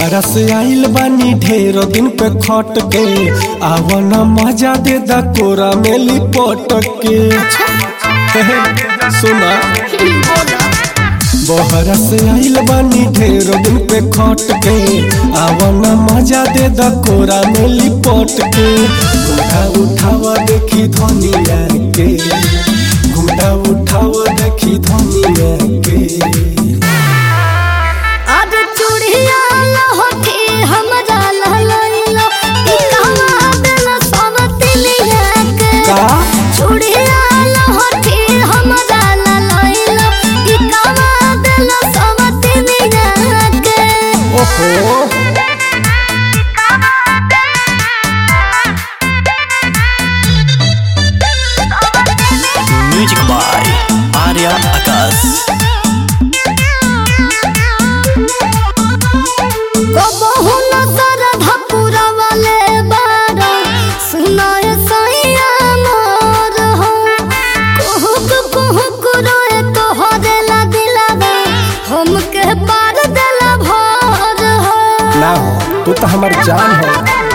बहरा से आइल बानी ढेर दिन पे खट के आवन मजा दे दा कोरा में लिपट के सुना बहरा से आइल बानी ढेर दिन पे खट के आवन मजा दे दा कोरा में लिपट के घुमटा उठावा देखी धनिया के घुमटा उठावा देखी धनिया के आज चूड़िया लहठी हमरा लहलैलो ई कहवा देला सवतिलिया के का चूड़िया लहठी हमरा लहलैलो ई कहवा देला सवतिलिया के ओहो म्यूजिक बाय आर्या आकाश कबहु न सरधा पुरवले बारा सुनाय सैया मोर हो कुहुक कुहुक रोए तोहरे ला दिलावा हमके पार देला भर हो ना हो तू तो हमार जान हो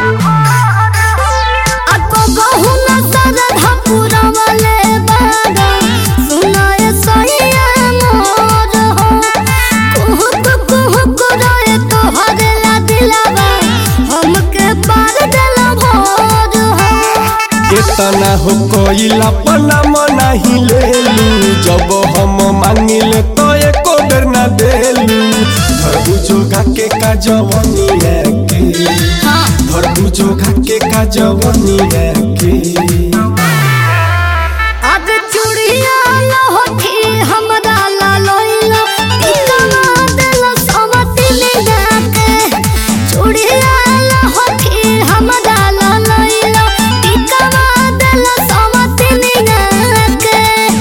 आ कबहु न सरधा पुरवले बारा सुनाय सैया मोर हो कुहुक कुहुक रोए तोहरे ला दिलावा हमके पार देला भर हो इतना हो कोइला पना नहीं लेलू जब हम मांगिले तो एको बेर ना देलू धरबुजोगा के का जवनिया के धरबुजोगा के का जवनिया के आज चूड़िया लहठी हमरा ला लइलो टिकवा देला सवतिलिया के चूड़िया लहठी हमरा ला लइलो टिकवा देला सवतिलिया के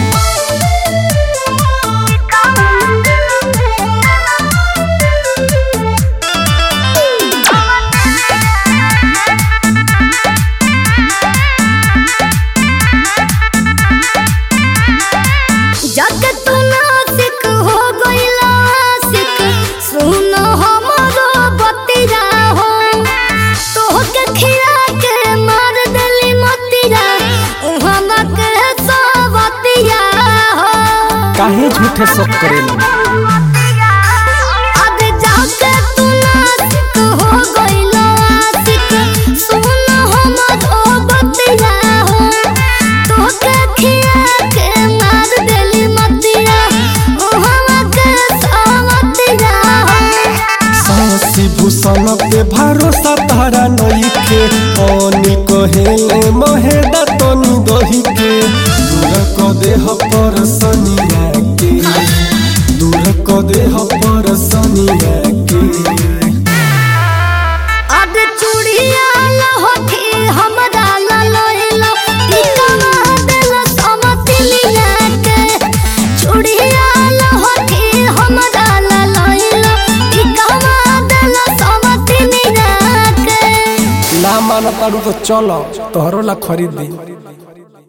जग तू नासिक हो गइला आशिक सुन हमरो बतिया हो तोहके खिया के मार देली मतिया उहवा के सवतिया हो काहे झूठे सब करेलू अब जाके तू नासिक हो गइला आशिक सुन हमरो बतिया हो तोहके खिया के मार देली मतिया उहवा के सवतिया हो सासी भूषण पे भरोसा तारा नइखे पानी कहेले महेदा तनी दही के दूर क देह पर सनिया के दूर क देह पर सनिया के अब चूड़िया लहठी हमरा ला लइलो टिकवा देला सवतिलिया के चूड़िया लहठी हमरा ला लइलो टिकवा देला सवतिलिया के ना मानतारू तो चलो तोहरो ला खरीद दी